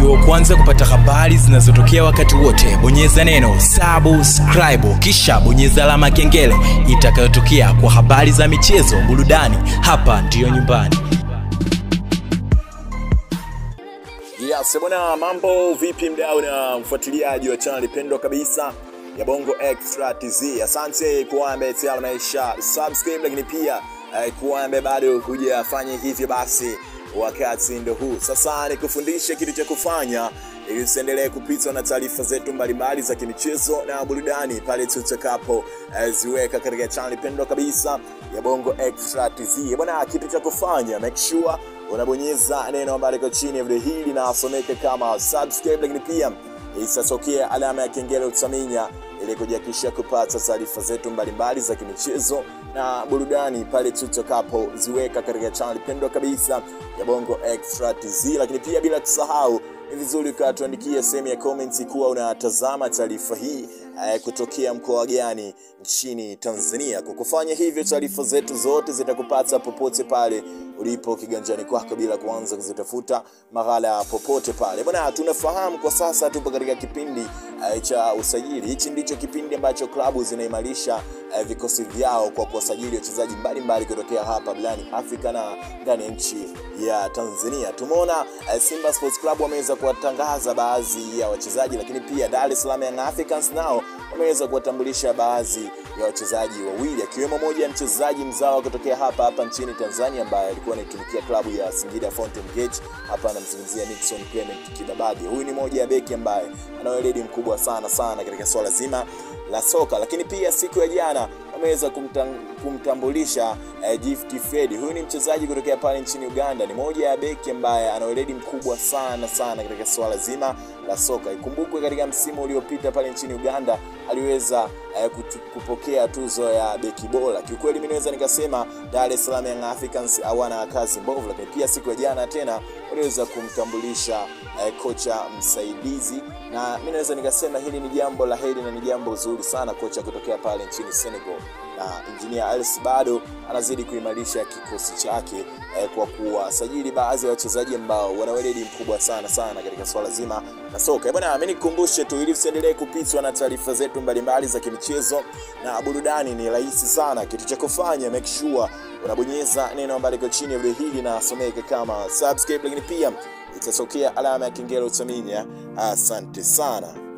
uwe wa kwanza kupata habari zinazotokea wakati wote bonyeza neno subscribe kisha bonyeza alama ya kengele itakayotokea kwa habari za michezo burudani hapa ndiyo nyumbani Yes, bwana mambo vipi mdau na mfuatiliaji wa channel pendwa kabisa ya Bongo Extra TZ. Asante kwa ambaye tayari maisha subscribe, lakini pia eh, kwa ambaye bado hujafanya hivyo, basi wakati ndo huu sasa, nikufundishe kitu cha kufanya ili usiendelee kupitwa na taarifa zetu mbalimbali za kimichezo na burudani pale tutakapo eh, ziweka katika channel pendwa kabisa ya Bongo Extra TZ. Bwana, kitu cha kufanya make sure unabonyeza neno ambalo liko chini ya video hili linasomeka kama subscribe, lakini pia itatokea alama ya kengele utaminya ili kujihakikishia kupata taarifa zetu mbalimbali za kimichezo na burudani pale tutakapoziweka katika channel pendwa kabisa ya Bongo Extra TZ. Lakini pia bila kusahau ni vizuri ukatuandikia sehemu ya comments kuwa unatazama taarifa hii eh, kutokea mkoa gani nchini Tanzania. Kwa kufanya hivyo, taarifa zetu zote zitakupata popote pale ulipo kiganjani kwako bila kuanza kuzitafuta mahala popote pale. Bwana, tunafahamu kwa sasa tupo katika kipindi eh, cha usajili. Hichi ndicho kipindi ambacho klabu zinaimarisha eh, vikosi vyao kwa kuwasajili wachezaji mbalimbali kutokea hapa barani Afrika na ndani ya nchi ya Tanzania. Tumeona eh, Simba Sports Club wameweza kuwatangaza baadhi ya wachezaji, lakini pia Dar es Salaam Young Africans nao wameweza kuwatambulisha baadhi ya wachezaji wawili akiwemo moja ya mchezaji mzawa kutokea hapa hapa nchini Tanzania ambaye alikuwa anaitumikia klabu ya Singida Fountain Gate. Hapa anamzungumzia Nixon Clement Kibabage. Huyu ni moja ya beki ambaye ana weledi mkubwa sana sana katika swala zima la soka, lakini pia siku ya jana wameweza kumtang, kumtambulisha eh, Gift Fred. Huyu ni mchezaji kutokea pale nchini Uganda, ni moja ya beki ambaye ana weledi mkubwa sana sana katika swala zima la soka. Ikumbukwe katika msimu uliopita pale nchini Uganda aliweza eh, kutu, kupokea tuzo ya beki bora. Kiukweli mimi naweza nikasema Dar es Salaam Young Africans hawana kazi mbovu, lakini pia siku ya jana tena waliweza kumtambulisha eh, kocha msaidizi, na mimi naweza nikasema hili ni jambo la heri na ni jambo zuri sana, kocha kutokea pale nchini Senegal na Engineer Alice bado anazidi kuimarisha kikosi chake eh, kwa kuwasajili baadhi ya wachezaji ambao wana weledi mkubwa sana sana katika swala zima la soka. Bwana, mimi nikukumbushe tu ili usiendelee kupitwa na taarifa zetu mbalimbali za kimichezo na burudani, ni rahisi sana. Kitu cha kufanya make sure unabonyeza neno ambalo liko chini ya video hili na someka kama subscribe, lakini pia itatokea alama ya kengele utaminya. Asante sana.